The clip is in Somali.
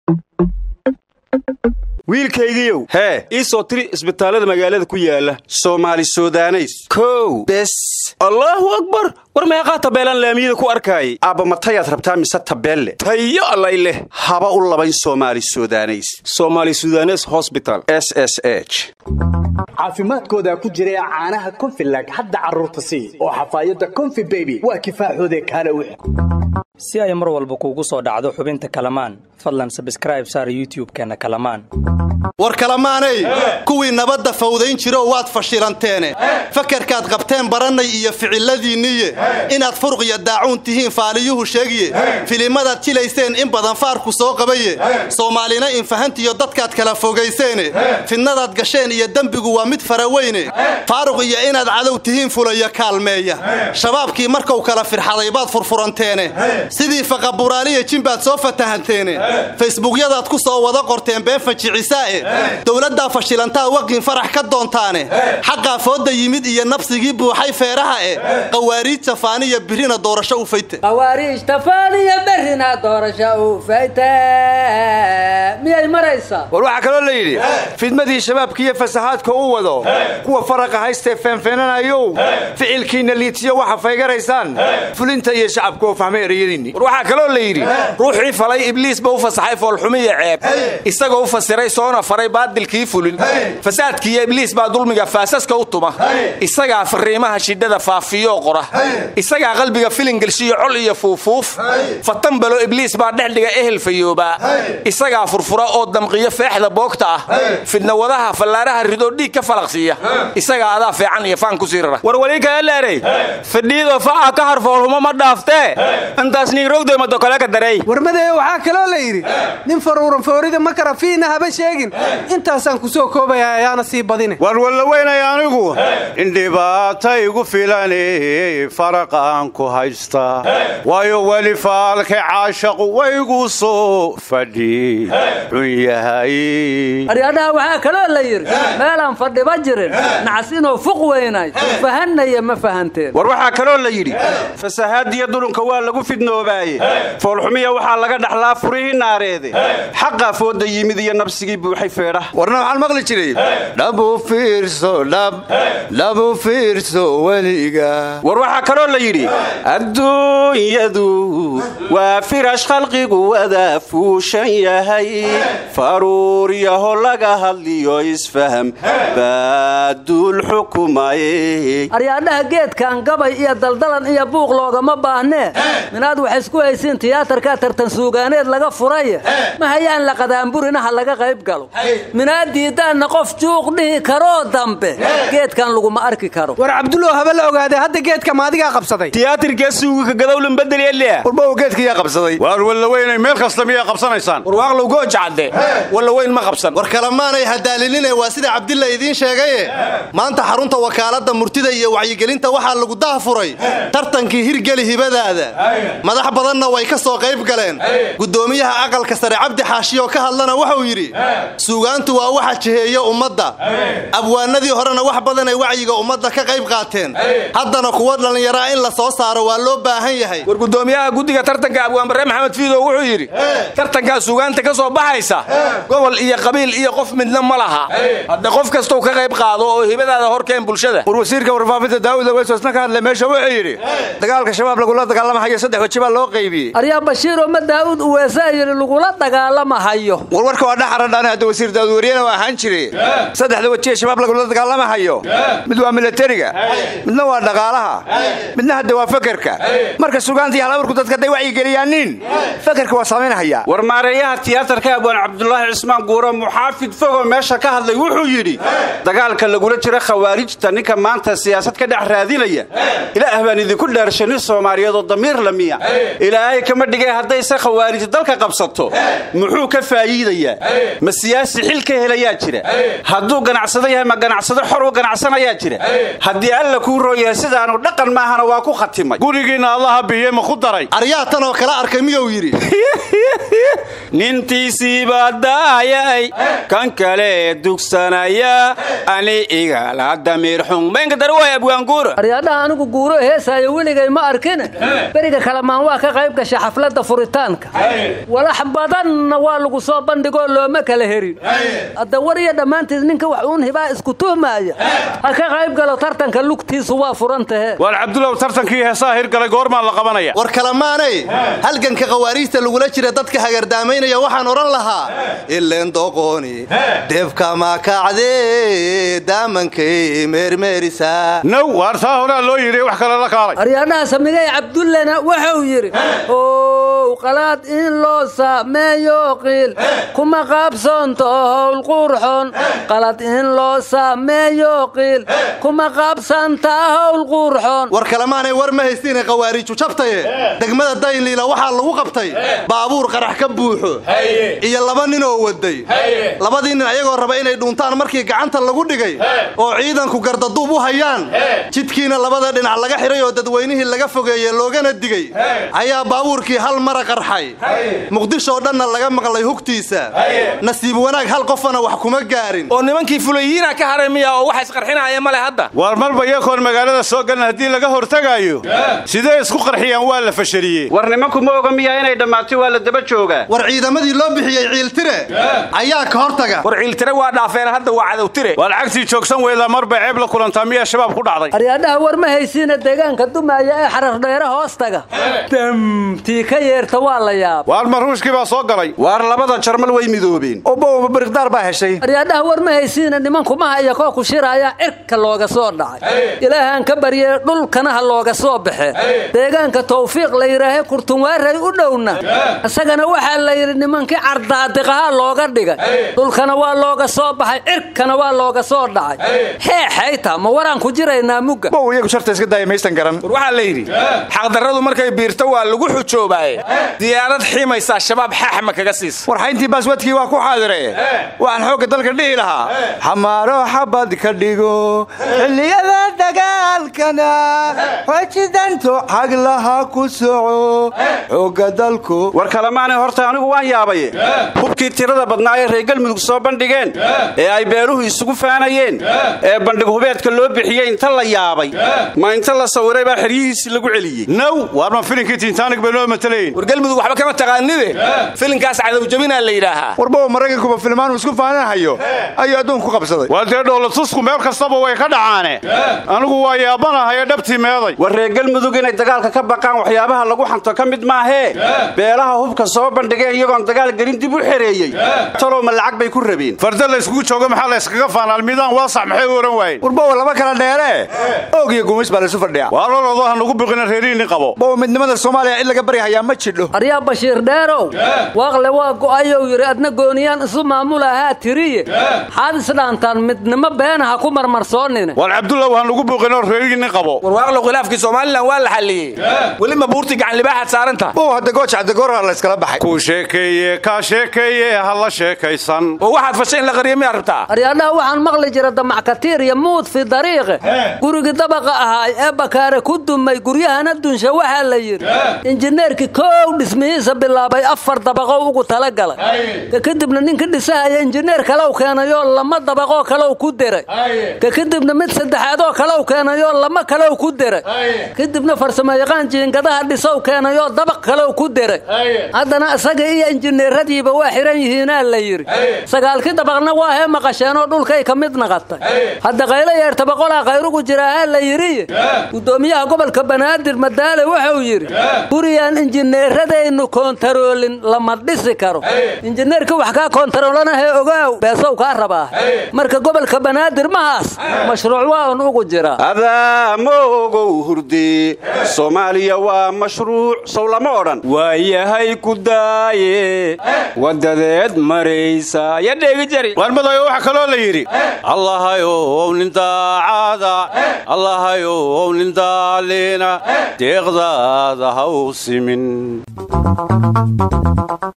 wiilkaygiiow hee ii soo tiri isbitaallada magaalada ku yaala soomaali sudaneys kow bes allaahu akbar war meeqaa tabeelaan laamiyada ku arkaayay aabba matayaad rabtaa mise tabeelle tayo allay leh haba u labayn soomaali sudaneys somaali sudanes hosbital s s h caafimaadkooda ku jira caanaha konfilag hadda carruurta sii oo xafaayadda konfi beby waa kifaaxoode kaale wix si ay mar walba kuugu soo dhacdo xubinta kalamaan fadlan sabskraib saar youtub-keenna kalamaan war kalamaanay kuwii nabadda fawdayn jiro waad fashilanteene fakarkaad qabteen barannay iyo ficiladiinniye inaad furuq iyo daacuun tihiin faaliyuhu sheegiye filimadaad jilayseen in badan faarku soo qabaye soomaalina infahantiyo dadkaad kala fogayseene fidnadaad gasheen iyo dembigu waa mid faraweyne faaruq iyo inaad cadow tihiin fulaya kaalmeeya shabaabkii markuu kala firxaday baad furfuranteene sidii faqaburaaliya jimbaad soo fatahanteene facebuukyadaad ku soo wada qorteen been fajicisaa'e dowladdaa fashilantaa waqin farax ka doontaane xaqaa fooda yimid iyo nabsigii buuxay feeraha e qawaariij jafaaniya birina doorasho u fayte qawaariijtafaaniya berrina doorasho u fayte miyay maraysaa war waxaa kaloo la yidhi fidmadii shabaabkiiyo fasahaadka u wado kuwa faraqa haystee feenfeenanayow ficilkiinna liitiyo waxa faygaraysaan fulinta iyo shacabku oo fahmay ereyadiinni war waxaa kaloo la yidhi ruuxii falay ibliis ba u fasaxay foolxumiyo ceeb isagoo u fasiray soona faray baadilkii fulin fasaadkiiyo ibliis baa dulmiga faasaska u tuma isagaa fariimaha shidhada faafiyoo qora isagaa qalbiga filingelshiyo col iyo fuufuuf fatambalo ibliis baa dhexdhiga ehel fayoobaa isagaa furfura oo damqiyo feexda boogta ah fidnawadaha fallaaraha ridoo dhiig ka falaqsiiya isagaa adaa fiican iyo faan ku sii rara war wali kaaleeray fadhiidoo faca ka harfoolhumo ma dhaaftee intaas niirogdoymado kale ka daray warmadeeyo waxaa kaloo la yidhi nin faruuran foorida ma kara fiina haba sheegin intaasaan ku soo koobaya ayaana sii badine war wallaweynay anigu in dhibaata igu filani faraqaan ku haystaa waayo weli faalka caashaqu waygu soo fadhi xun yahay aryadhaha waxaa kaloo la yidhi meelaan fadhiba jirin nacas inuu fuq weynay fahanaya ma fahanteen war waxaa kaloo la yidhi fasahaadiyo dulunka waa lagu fidnoobaaye foolxumiya waxaa laga dhaxlaa furihii naareede xaqaa fooda yimid iyo nabsigii buuxay feedhaha warna waxaan maqli jiray dhabu fiirso dhab dhabu fiirso weliga war waxaa kaloo la yidhi adduunyadu waa firash khalqigu wada fuushan yahay faruur yaho laga hadliyo isfaham baaduul xukumaye aryaadhaha geedkan gabay iyo daldalan iyo buuq loogama baahnee minaad wax isku haysiin tiyaatarkaa tartan suugaaneed laga furaye ma hayaan la qadaanburinaha laga qayb galo minaad diiddaanna qof juuq dhihi karoo dambe geedkan laguma arki karo war cabdulow haba la ogaadee hadda geedka maadigaa qabsaday tiyaatarkee suugika gadowlan bedelyalia warbow geedkiyaa qabsaday waar wallaweynay meel kasta miyaa qabsanaysaan warwaaqlow goojacadde wallaweyn ma qabsan war kalemaanay hadaalinine waa sida cabdilla idiin sheegaye maanta xarunta wakaaladda murtida iyo wacyigelinta waxaa lagu dahafuray tartankii hirgeli hibadaada madax badanna way ka soo qayb galeen guddoomiyaha aqalka sare cabdi xaashiyoo ka hadlana wuxuu yidhi suugaantu waa waxa jiheeya ummadda abwaanadii horena wax badan ay wacyiga ummadda ka qayb qaateen haddana kuwa dhallinyaraa in la soo saaro waa loo baahan yahay war gudoomiyaha guddiga tartanka abwaanbarre maxamed fiidow wuxuu yidhi tartankaa suugaanta ka soo baxaysa gobol iyo qabiil iyo qof midna ma laha hadda qof kastou ka qayb qaado oo hibadaada horkeen bulshada war wasiirka warfaafinta daawud aweysosna ka hadlay meesha wuxuu yidhi dagaalka shabaab lagula dagaalamahayo saddex weji baa loo qaybiyey aryaa bashiiroo ma daa'uud uweesaa yidhi lagula dagaalamahayo war warka waa dhaxaradhaane hadda wasiir daawud wariyana waa ahaan jire saddexda wejiee shabaab lagula dagaalamahayo mid waa milatariga midna waa dhaqaalaha midna hadda waa fakerka marka sugaanta iyo halaburku dadka hadday wacyigeliyaanin fakerka waa samaynhayaa war maareeyaha tiyaatarka abwaan cabdulaahi cismaan guuro muxaafid fogoo meesha ka hadlay wuxuu yidhi dagaalka lagula jiro khawaarijta ninka maanta siyaasad ka dhex raadinaya ilaah baan idinku dhaarshay nin soomaaliyeed oo damiir lamiya ilaahay kama dhigay haddayse khawaarij dalka qabsato muxuu ka faa'iidayaa ma siyaasi xil ka helayaa jira hadduu ganacsado yahay ma ganacsado xor u ganacsanayaa jira haddii alla kuu rooyahay sidaanu dhaqan maahana waa ku khatimay gurigiinna allaha biye ma ku daray aryaa tan oo kala arkay miyuu yidhi nintiisiibaa daayay kan kale dugsanaya ani igala damiir xun maynka dare waay abwaanguura aryaadhaha anigu guuro heesaayo weligay ma arkine beriga kalema kalamaan waa ka qayb gashay xafladda furitaanka walax badanna waa lagu soo bandhigoo looma kala herin hadda war iyo dhammaantiis ninka wax uun hibaa isku tuhmaaya ha ka qayb galo tartanka lugtiisu waa furan tahe waar cabdulow tartankii heesaha hirgalay goormaa la qabanaya war kalamaanay halganka khawaariijta lagula jira dadka hagardaamaynaya waxaan odhan lahaa ileen doqooni deebka maakacdee daamankay meermeerisaa now waar taa horaa loo yidhi wax kale la kaalay aryaadhaha samigay cabdullena wuxuu yidhi ow qalaad in loo saameeyo qiil kuma qaabsoonto howl qurxon qalad in loo saameeyo qiil kuma qaabsanta howl qurxon war kalamaanay war ma haystiine khawaariiju jabtaye degmada daynliila waxaa lagu qabtay baabuur qarax ka buuxo iyo laba nin oo waday labadii nin ayagoo raba inay dhuuntaan markii gacanta lagu dhigay oo ciidanku gardaduub u hayaan jidkiina labada dhinac laga xidhay oo dadweynihii laga fogeeye loogana digay ayaa baabuurkii hal mara qarxay muqdishoo dhanna laga maqlay hugtiisa nasiib wanaag hal qofana wax kuma gaarin oo nimankii fulayiina ka haray miya oo waxa isqarxinaya male hadda waar marba iyakoon magaalada soo galan haddii laga hortagaayo sidee isku qarxiyaan waa la fashaliyey war nimanku ma oga miyaa inay dhammaatay waa la daba joogaa war ciidamadii loo bixiyey ciiltire ayaa ka hortaga war ciiltire waa dhaafeen hadda waa cadowtire waa lacagtii joogsan weydaa marba ceeb la kulantaa miyaa shabaab ku dhacday aryaadhaha war ma haysiina deegaanka dumaaya ee xarardheere hoostaga damtii ka yeerta waa la yaab waar maruushkii baa soo galay waar labada jarmal way midoobeen obowa bariqdaar baa heshay aryaadhaha war ma haysiina nimankumaha iyo koo ku shiraya cirka looga soo dhacay ilaahaan ka baryee dhulkana ha looga soo baxe deegaanka tawfiiq la yidhaahe kurtunwaaray u dhowna isagana waxaa la yidhi nimankii cardaadiqaha looga dhigay dhulkana waa looga soo baxay cirkana waa looga soo dhacay heexayta ma waraan ku jiraynaa mugga bow iyagu sharta iska daaya maysan garan war waxaa la yidhi xaqdarradu markay biirto waa lagu xujoobaaye diyaarad ximaysaa shabaab xaaxma kaga siisa war xayntii baaswadkii waa ku xaadire waxaan xoogga dalka dhihi lahaa xamaaro xabad ka dhigo xilliyada dagaalkana xojidanto xaglaha ku soco xoogga dalku war kalamaanay horta anigu waan yaabaye hubkii tirada badnaa ee reer galmudug soo bandhigeen ee ay beeluhu isugu faanayeen ee bandhig hubeedka loo bixiyey inta la yaabay ma inta la sawiray baa xeryihiisii lagu celiyey now waar ma filinkii tiintaanig bay noo matalayn war galmudug waxba kama taqaanide filinkaas cadowjabinaa la yidhaahaa warbowa maraykankuba filmaanu isku faananahayo ayuu adduunku ku qabsaday waa dee dhoolatusku meel kastaba way ka dhacaane anigu waa yaabanahaye dhabtii meeday war reer galmudug inay dagaalka ka baqaan waxyaabaha lagu xanto ka mid maahee beelaha hubka soo bandhigeen iyagoon dagaal gelin dib u xereeyey talow ma lacag bay ku rabeen farda la yskugu joogo maxaa la yskaga faanaan midaan waasax maxay u ohan waayeen warbowa laba kala dheere oog iyo gumays baa laysu fadhiyaa waa lolodo ha nugu biqina reerihiinni qabo bowa midnimada soomaaliya in laga baryahayaa ma jidho aryaa bashiir dheerow waaqle waa go'ayow yidhi adna gooniyaan isu maamulahaa tiriye xaad isdhaantaan midnimo beenaha ku marmarsoonine waar cabdullaw ha nugu biqinoo reerihiinni qabo warwaaqlow khilaafkii somalilan waa la xalliyey weli ma buurtii gacan libaaxaad saaranta bow hadda gooja caddagoorha la yskala baxay kuu sheekeeye kaa sheekeeye ha la sheekaysan oo waxaad fashay in la qariyo miyaa rabtaa aryaadhaha waxaan maqli jira damackatiir iyo muud fi dariiqe gurigii dabaqa ahaay ee bakaare ku dumay guryahana dunsha waxaa la yidhi injineerkii koow dhismihiisa bilaabay afar dabaqo ugu talagalay ka kadibna ninka dhisahaya injineer kalew keenayoo lama dabaqoo kalew ku deray ka kadibna mid saddexaadoo kalew keenayoo lama kalew ku deray kadibna farsamoyaqaan jiingadaha dhisow keenayoo dabaq kalew ku deray haddana isaga iyo injineeradiiba waa xihan yihiinaa la yidhi sagaalkii dabaqna waa hee maqasheenoo dhulkay ka mid naqatay hadda qaylo yeerta boqolaa khayrugu jiraahaa la yidhi gudoomiyaha gobolka banaadir madaale wuxuu yidhi guriyaan injineeradaynu koontaroolin lama dhisi karo injineerka wax kaa koontaroolanahe ogaaw beesow kaa rabaa marka gobolka banaadir mahaas mashruuc waa un ugu jira adaa ma ogow hurdee soomaaliya waa mashruuc sow lama odhan waayahay ku daaye wadadeed maraysa ya dheegi jari waarmadayo waxaa kaloo la yidhi allahayow nin daacada allahayow nin daaliina deeqdaada ha u simin